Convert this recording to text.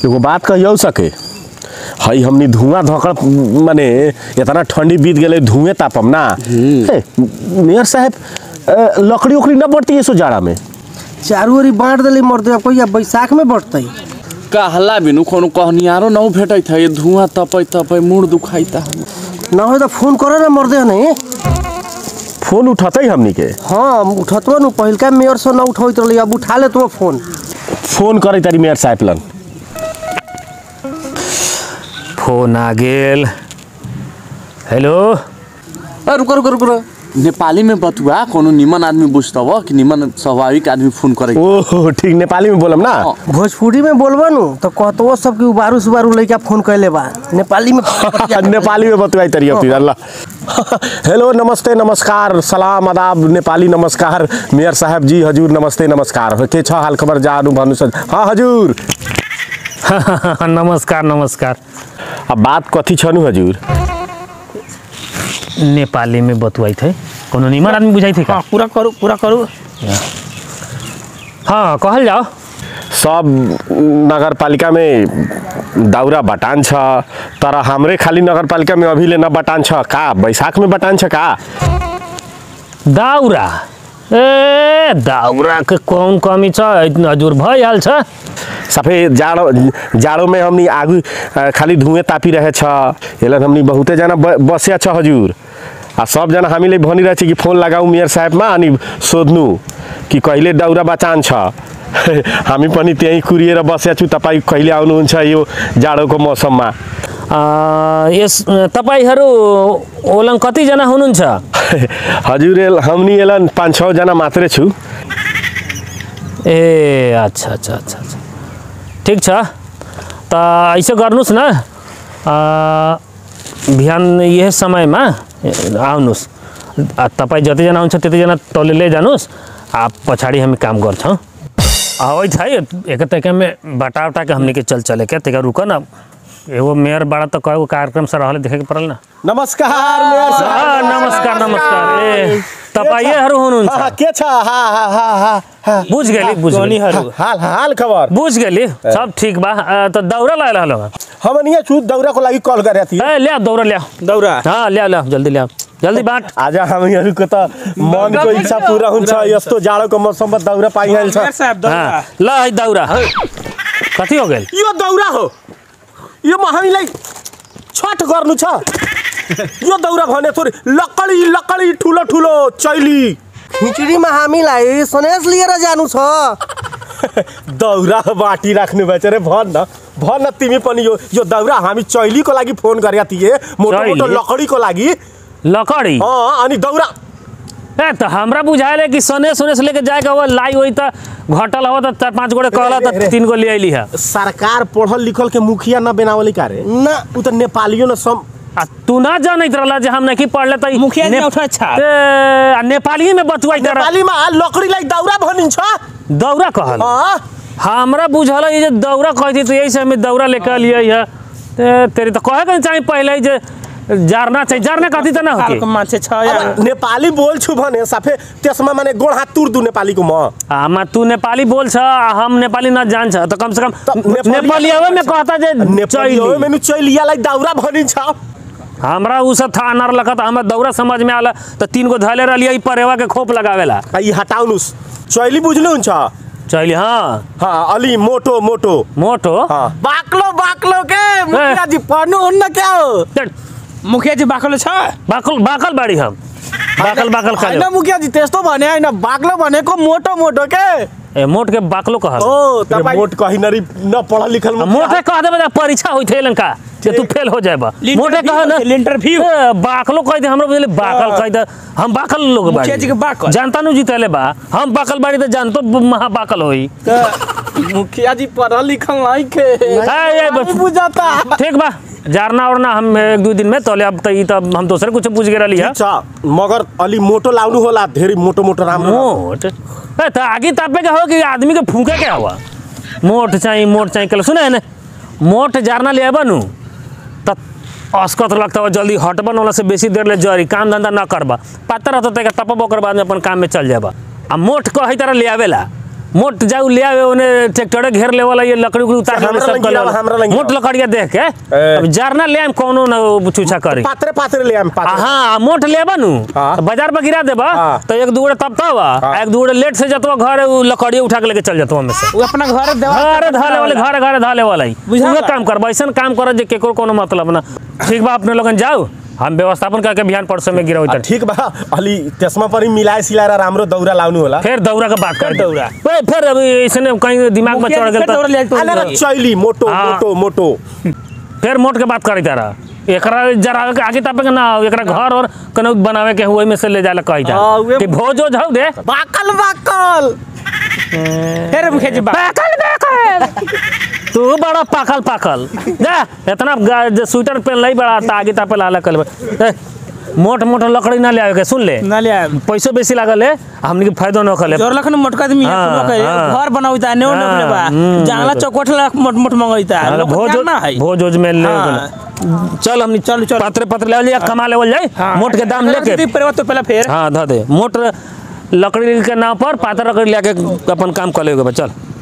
एगो बात कहियो सके हई हमनी धुआं धकड़ माने इतना ठंडी बीत गेले धुएं तापम ना ए, मेयर साहब अ, लकड़ी उकड़ी न बढ़ती है सो जाड़ा में चारू ओरी बांट देली मर्दे कोई बैसाख में बढ़तई कहला बिनु कोनो कहनियारो न भेटैत है धुआं तपै तपै मुड़ दुखाइता ना हो तो फोन करो ना मर्दे नहीं फोन उठतई हमनी के हाँ उठतवा नु पहिलका मेयर से ना उठौत रहली अब उठा ले तुम फोन फोन करे तारी मेयर साहब लन फोन आ गेल हेलो ए रुको रुको रुको नेपाली में बतुआ कोनो निमन आदमी बुझतब कि निमन स्वाभाविक आदमी फोन करे ओह ठीक नेपाली में बोलम ना भोजपुरी में बोलबा नु तो कहतो सब कि उबारू सुबारू लइका फोन कैले बा नेपाली में नेपाली में बतवाई तरी अपनी अल्लाह हेलो नमस्ते नमस्कार सलाम आदाब नेपाली नमस्कार मेयर साहब जी हजूर नमस्ते नमस्कार के छ हाल खबर जानु भन्नु छ हाँ हजूर नमस्कार नमस्कार अब बात कथी छनु हजूर नेपाली में बतुआई थे कोनो निमन आदमी बुझाई थे का पूरा करू पूरा करू हाँ कहल जाओ सब नगरपालिका में दाउरा बटान छ तर हाम्रै खाली नगरपालिका में अभिले न बटान छ का बैशाख में बटान छ का दाउरा ए दाउरा के कौन कमी छ इतना हजुर भइहाल्छ सफे जाडो जाडो में हमनी आगू अ, खाली धुएँ तापी रहे छ यसलाई हमनी बहुते जना ब- बस्या छ हजुर आ सबजना हामीले भनिरहेछ कि फोन लगाऊ मेयर साहेबमा अनि सोध्नु कि कहिले दाउरा बचान छ हामी पनि त्यहीँ कुरिएर बस्या छु तपाईँ कहिले आउनुहुन्छ यो जाडोको मौसममा अ, यस तपाईँहरू ओलङ कतिजना हुनुहुन्छ हजुर एल- हमनी यसलाई पाँच छजना मात्रै छु ए अच्छा अच्छा अच्छा अच्छा ठिक छ त ऐसे गर्नुहोस् न अ, बिहान यही समयमा आउनुहोस् आ, तपाईँ जतिजना हुन्छ त्यतिजना तौले ले जानुहोस् आ पछाडि हामी काम गर्छौँ अबै छ है एक तैकामे बटा उटा के हमनी के चल चले क्या तैका रुक न एगो मेयर बाड़ा त कएगो कार्यक्रम से रहले देखे के पड़ल न नमस्कार मेयर आ, साहब नमस्कार नमस्कार ए तपाईँहरू हुनुहुन्छ हाँ, के छ हा हा हा हा हा बुझ गेली बुझ गेली हाल हाल खबर बुझ गेली सब ठीक बा अ, त दौरा लाए रहलो हम यहाँ छु दौराको लागि कल गरेका थियौँ ए ल्याऊ दौरा ल्याऊ दौरा हाँ ल्याऊ ल्याऊ जल्दी ल्याऊ जल्दी बाँट आज हामीहरूको त मनको इच्छा पुरा हुन्छ यस्तो जाडोको मौसममा दौरा पाइहाल्छ हाँ ल है दौरा कति हो गेल यो दौरा हो यो हामीलाई छठ गर्नु छ यो दौरा भने थोरै लकडी लकडी ठुलो ठुलो चैली खिचडीमा हामीलाई सनेस लिएर जानु छ दौरा बाटी राख्नु भएछ रे भन न भन न तिमी पनि यो यो दौरा हामी चैलीको लागि फोन गरेका थिए मोटो मोटो चैली? लकडीको लागि लकड़ी अँ अनि दौरा ए त हमरा बुझाएले कि सनेस सनेस लेके जाएगा वो लाई होई त घटल हो त चार पाँच गोड़े कहला रे, रे। त तीन गो ले अइली है सरकार पढ़ल लिखल के मुखिया न बनावली का रे ना उ त नेपालियो न सम आ तू ना जानैत रहला जे हम नहीं पढ़ले त मुखिया जी औठा छाप। ए, आ नेपाली में बतुआई तर नेपालीमा लकडीलाई दौरा भनिन्छ दौरा कहल अँ हमरा बुझल है जे दौरा कहती तो यही से हमें दौरा लेके अलिए है ते तेरी तो कहे के चाहिए पहले ही जे जारना चाहिए जारना कहती त ना होती मान्छे छ अब नेपाली बोल्छु भने साफे त्यसमा माने गोड हात तुर्दु नेपालीको म आमा तू नेपाली बोल छ आ हम नेपाली न जान्छ त कम से कम त नेपाली- नेपाली में कहता जे नेपाली चैली। हो मेनु चैलियालाई दौरा भनिन्छ हमरा उ सब था अनार लखत हमरा दौरा समझ में आला त तीन गो धैले रहलिए ई परेवा के खोप लगावेला आ, यी हटाउनुस् चैली बुझ्नुहुन्छ चैली हाँ हाँ अलि मोटो मोटो मोटो हाँ बाक्लो बाक्लो के मुखिया जी पढ्नु हुन्न क्या हो त्यहाँ मुखिया जी बाक्लो छ बाकल बाकल बाड़ी हम बाकल बाकल खा होइन मुखिया जी त्यस्तो भने होइन बाक्लो भनेको मोटो मोटो के ए मोट के बाकलो कहल ओ रे, तपाईँ मोट कही नरी न पढ़ल लिखल आ, मोटे कह देबे परीक्षा होई थे लंका जे तू फेल हो जाएबा लिंटर मोटे भी कह ना होते, लिंटर भी। ए, बाकलो कह दे हमरा बुझले बाकल कह दे हम बाकल लोग बाड़ी मुखिया जी के बाकल। जानता नु जीतले बा हम बाकल बाड़ी त जानतो महा बाकल होई त मुखिया जी पढ़ल लिखल नहीं के ए, ए, बस। नहीं बुझाता ठीक बा जारना ओरना हम एक दो दिन में तोले अब त ई त हम दोसरे कुछ पूछ के रहली है ठिक छ मगर अलि मोटो लाउनु होला धेरै मोटो मोटो राम्रो मोट ए त आगे तापे के हो कि आदमी के फूके के हवा मोट चाहिए मोट चाहिए कल सुने ने मोट जारना ले नु त अस्कत लगता हो जल्दी हटबन वाला से बेसी देर ले जरी काम धंधा न करबा पता रहता तक तपब ओकर बाद में अपन काम में चल जाबा आ मोट कही तरह ले आवेला मोट जाऊ ले आवे ओने ट्रैक्टर घेर ले वाला ये लकड़ी उकड़ी उतार के हमरा सब लंग कर गिरावा, हमरा लंग मोट लकड़िया देख के ए। अब जरना ले आम कोनो न चूचा करी पात्रे पात्रे ले आम पात्रे हाँ मोट लेबा नु हाँ। तो बाजार पर गिरा देबा हाँ। तो एक दूगड़े तब तब हाँ। एक दूगड़े लेट से जतवा घर उ लकड़ी उठा के लेके चल जतवा में से वो अपना घर देवा घरे धाले वाले घरे घरे धाले वाला ही बुझा उहे बा? काम कर ऐसन काम कर जे केकरो कोनो मतलब ना ठीक बा अपने लोगन जाओ हम व्यवस्थापन करके बिहान परसों में गिराओ आ, ठीक बा अली चश्मा पर ही मिलाए सिलाए रामरो दौरा लाउनु होला फिर दौरा के बात कर दौरा। ए, फिर अभी ऐसने कहीं दिमाग में चढ़ गेल दौड़ ले तो तो अरे चैली मोटो हाँ। मोटो मोटो फिर मोट के बात करी तारा एकरा जरा आगे तापे के ना एकरा घर और कनौ बनावे के हुए में से ले जाले कही जा हाँ, उहे- कि भोज ओज हौ दे बाकल बाकल फिर मुखे जी बा पाकल पाकल तू बड़ा पाकल पाकल जा इतना गा- जे स्वेटर पहन लई बड़ा ता आगे तापे लाला कल मोट मोट लकड़ी ना ले आवे के सुन ले ना ले आए पैसो बेसी लागल है हमनी के फायदो न खले जोर लखन मोटका आदमी है हाँ, पुरो करे हाँ। घर बनाउता ने हाँ, ने बा हम्म, जंगला चौकोट ला मोट मोट मंगैता लोग भोज ना है भोज ओज में ले हाँ। चल हमनी चल, चल। पात्र पत्र ले लिया कमा लेवल जाए मोट के दाम लेके पर तो पहले फिर हाँ ध दे मोट लकड़ी के नाम पर पातर लकड़ी लेके अपन काम कर लेगे बा चल